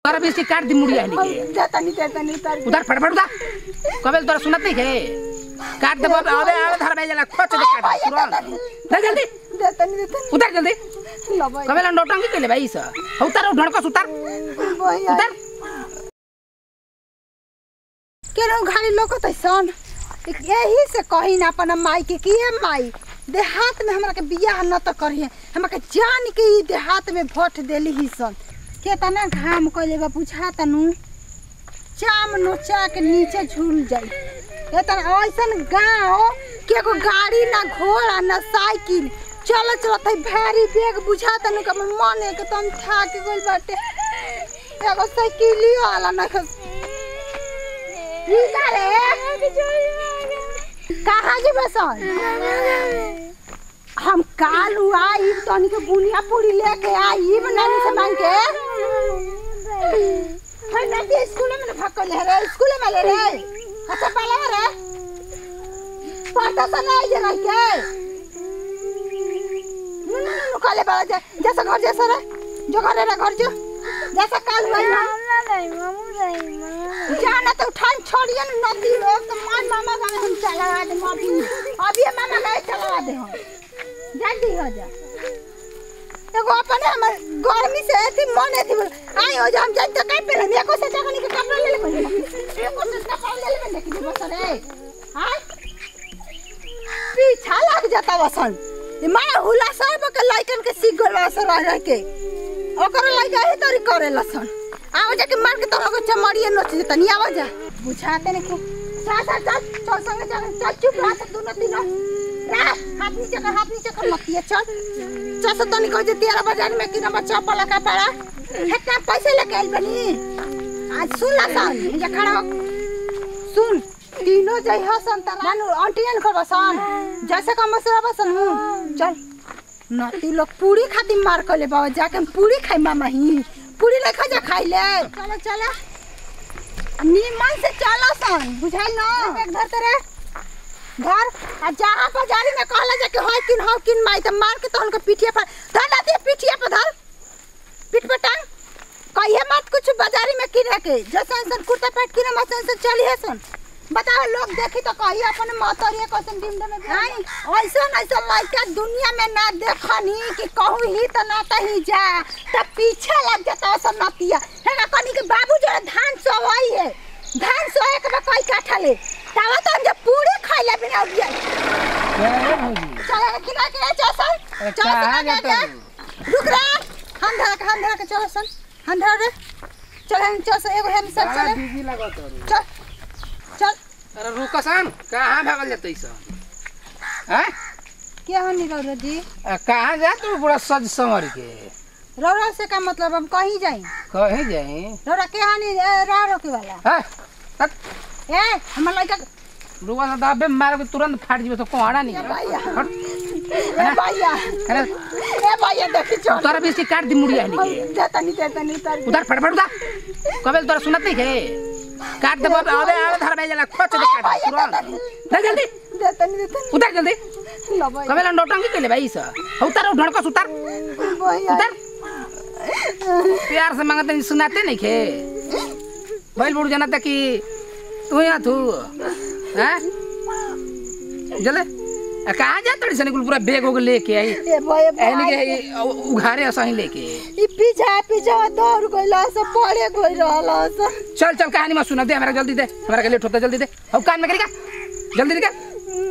तारा बेसी काट दी मुड़िया हनी के देतनी देतनी उतार उधर फटफट उधर कबे तोरा सुनत नहीं है काट दे बाबे अबे अबे धर बेजला खोच दे काट तुरंत दे जल्दी देतनी देतनी उधर जल्दी ल भैया कबे लंडोटंगी के ले भाई सा उतर ढड़कस उतर भैया उतर केनो घाड़ी लोकत सन यही से कही ना अपन माई के कि हे माई देहात में हमरा के बियाह न त करिए हमरा के जान के ई देहात में भोट देली ही सन केतना घाम कइले बा बुझा तनु चाम नोचा के नीचे झूल जाई एतना ऐसन गाँव के एगो गाड़ी ना घोड़ा ना साइकिल चल चलत है भारी बैग बुझा तनु के हमर मन एकदम थाक गइल बाटे एगो साइकिलियो वाला ना खस ई का रे कहाँ जी बसन हम काल आई तनी के बुनिया पूरी लेके आई नानी से मांग के है नदी स्कूल में भक्कल है रे स्कूल में ले रे अच्छा पाला रे पढ़ता सा नहीं जगह के नु नु नु काले बाला जा जैसा घर जैसा रे जो घर रे घर जो जैसा काल हुआ ना जाना तो उठान छोड़िए ना नदी में तो मान मामा का हम चला दे अभी अभी ये मामा का चला दे हम जल्दी हो जा एगो अपने हमर गर्मी से एथी मन एथी बोल आई हो जा हम जाई तो काई पहले एको से जगनी के कपड़ा ले ले पहले एको से कपड़ा ले ले पहले कि बस रे हां पीछा लग जाता वसन ये माँ हुला सब के लाइकन के सीख गल वसन रह रह के ओकर लाइका ही तोरी करे लसन आवा जाके मार के तो लोग चमड़िए नोच देता नहीं आवा जा बुझाते नहीं के चल चल चल चल संगे चल चल चुप रह सब दोनों तीनों रह हाथ नीचे कर हाथ नीचे कर मत ये चल चल से तो निकल जे तेरा बाजार में कि नंबर चप्पल का पड़ा इतना पैसे लेके आइल बनी आज सुन ला सन ये खड़ा हो सुन तीनों जय हसन त नानु आंटियन को बसन जैसे का मसरा बसन हूं चल नती लोग पूरी खाती मार कर ले बाबा जाके हम पूरी खाई मामा ही पूरी लेखा जा खाई ले चलो चलो नीमन से चलो सन बुझाई ना एक घर तेरे घर आ जहाँ बाजारी में कहला जाके होय किन हो किन माई त मार के तो उनके पीठिया पर धर लाती पीठिया पर धर पीठ पर टांग कहिए मत कुछ बाजारी में किने के जैसे इंसान कुर्ता पैंट किने मत इंसान चलिए सन बताओ लोग देखी तो कहिए अपन मतरिए कसन डिमडे में आई ऐसा ऐसा लड़का दुनिया में ना देखनी कि कहूँ ही तो ना ही जा तब पीछे लग जाता सब नतिया है ना कनी के बाबू जो धान सोवाई है धान सोए के बा कोई काठा ले तब तो हम जब पूरे खाइले बिना उठ जाए चल रे किना के चल सन अरे चल कहाँ सन जाता के रुक रे हम धरा के हम धरा के चल सन हम धरा रे चल हम चल से एगो हम सब चल बिजी लागत चल चल अरे रुकसन कहाँ भागल जाते सन हैं क्या हो निरौरा जी आ, कहाँ जा तू पूरा सज संवर के रौरा से का मतलब हम कहीं जाई कहीं जाई रौरा के हानि रह रोके वाला हैं तक ए हमर लड़का रुआ सा दाबे मार के तुरंत फाट जीवे तो कोहाड़ा नहीं ए है। भैया हट। ए भैया अरे ए भैया देखी चल तोरा बेसी काट दी मुड़िया हनी के देता नहीं देता नहीं उतार उधर फटफट उधर कबे तोरा सुनत नहीं है काट दे बाबे अबे अबे धर बेजला खोच दे काट तुरंत दे जल्दी देता नहीं देता नहीं उधर जल्दी लो भैया कबे लंडोटंगी के ले भाई सा उतर ढड़कस उतर भैया उतर प्यार से मांगते नहीं सुनाते नहीं खे बैल बुड़ जाना था कि तू यहाँ थू हैं जले आ, कहाँ जा तड़ी सनी कुल पूरा बैग होके लेके आई ए भैया एहनी के भाई ई उ- उघारे असही लेके ई पीछा पीछा दौड़ गइला सब पड़े गइल रहला सब चल चल कहानी मत सुना दे हमारा जल्दी दे हमारा के लेट होता जल्दी दे अब कान में करेगा जल्दी निकल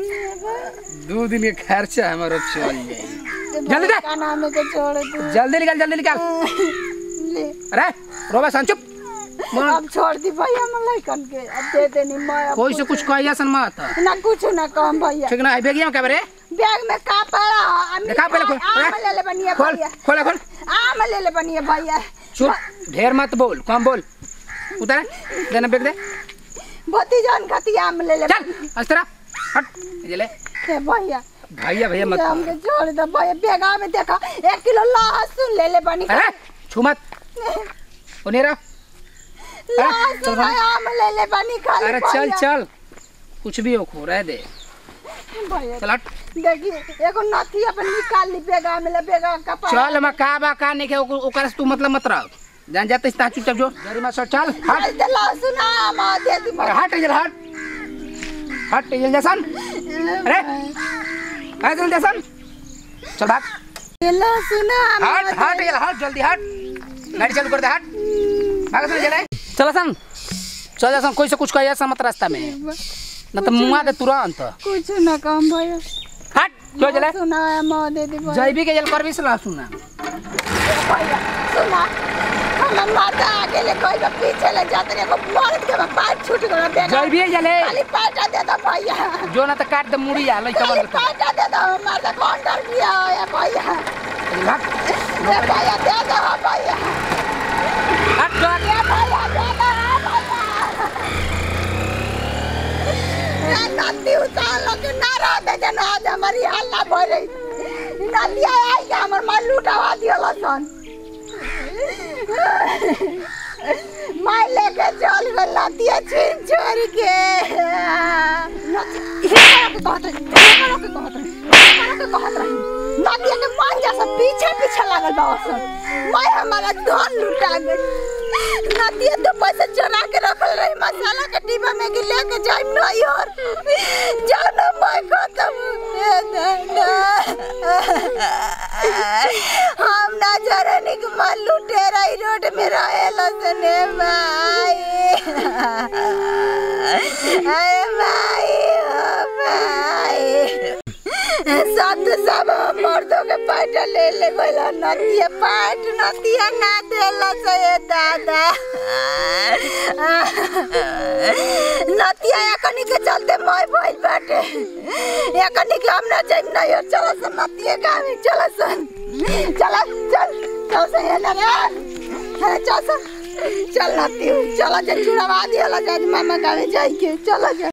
दो दिन के खर्चा हमारा चल जाए जल्दी दे। का नाम है के छोड़ दे जल्दी निकल जल्दी निकल ले अरे रोबा सन चुप मन- अब छोड़ दी भैया हम लइकन के अब दे देनी मैं अब कोई से कुछ कहिया सन मत ना कुछ ना कम भैया ठीक ना आई बेगिया का बरे बैग में का पड़ा आ, देखा पहले खोल, आम खोल। ले ले बनिए खोल भैया खोल खोल आम ले ले बनिए भैया चुप ढेर मत बोल कम बोल उतर देना बेग दे भती जान खाती आम ले ले चल अस्त्रा हट ये ले ए भैया भैया भैया मत हमके छोड़ दे भैया बैगा में देखा एक किलो लहसुन ले ले बनी अरे छू मत उन्हें रह लहसुन चल भाई। आम ले ले बनी खा ले अरे चल चल कुछ भी हो खो रह दे भैया चल हट देखी एगो नथी अपन निकाल ली बेगा में ले बेगा का पड़ा चल मैं का बा का नहीं के ओकर ओकर से तू मतलब मत रह जान जाते इस चुपचाप जो गाड़ी में सर चल हट चल दे लहसुन आमा दे दी अरे हट इधर हट हट इधर जैसन अरे आ जल्दी जैसन चल भाग ये लहसुन आमा हट हट इधर हट जल्दी हट गाड़ी चालू कर दे हट भाग चल चले चल सन चल जैसन कोई से कुछ कहिए मत रास्ता में न तो मुआ दे तुरंत कुछ ना कम भैया हट जो चले सुना आमा दे दी भैया जैबी के जल करबी से सुना भैया सुना हमर माता आगे ले कोई बा पीछे ले जाते रे को मर्द के बा पैर छूट गया बेटा जैबी जले खाली पैसा दे दो भैया जो ना तो काट दे मुड़ी आ लइका खाली बंद पैसा दे दो हमार तो काउंटर किया है भैया भाग ए भैया दे दो भैया हट जो ए भैया दे दो भैया ए नदी उतार लो कि ना रह दे जन आज हमारी हल्ला भरे नदिया आई के हमर माल लुटावा दियो सन माय लेके चल गल नदिया छीन छोड़ के नदिया के मान जा सब पीछे पीछे लागल बा सन माय हमारा धन लुटा गई नदिया तो पैसा चुरा के रखल रही मसाला के डिब्बा में के लेके जाइम नहीं और जाओ ना मैं खत्म हम ना जरनी के माल लुटे रही रोड में रहेला सने भाई अरे भाई ओ भाई सब तो सब मर्दों के पाट ले ले गइला नदिया पाट नदिया ना देला से दादा नदिया एकनी के चलते मैं भइल बाटे एकनी के हम ना जाइम ना यार चलो सन नदिया गावे चलो सन चलो चल चल से ये ना रे चल सन चल नदी चलो जे चुड़ावा दिया ला जाए मामा गावे जाई के चलो जा